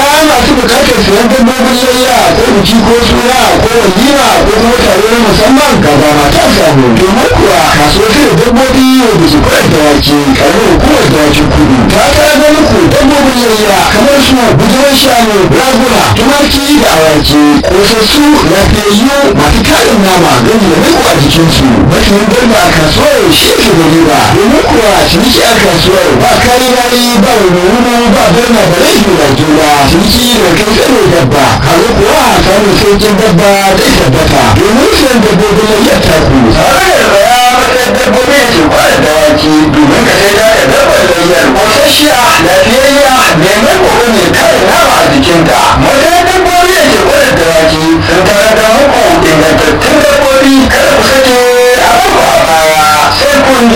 masu bukatar siyan dabbobin layya ko biki ko suna ko walima ko kuma taro na musamman ga dama ta samu domin kuwa kasuwar sai da dabbobi wanda su kwayar dawaki karamar hukumar dawakin kudu ta tara da muku dabbobin layya kamar su bujiran shanu raguna tumaki da awaki kosassu lafiyayyu masu tarin nama gani da riko a jikinsu mafiyin garba a kasuwar shi ke da riba domin kuwa ciniki a kasuwar ba kari rari ba wuri ba birna da rai da juna ciniki da kai tsaro dabba kaga kuwa samun sauƙin dabba zai tabbata domin siyan dabbobin layyar taku tare da tsaya matsayin dabbobi da ke kwada dawaki domin ka sai da da dabbar layyar kosasshiya lafiyayya mai mai koko mai kare nama a jikinta matsayin dabbobi da ke kwada dawaki sun tare da muku ingantattun dabbobi kada ku sake a baya sai kun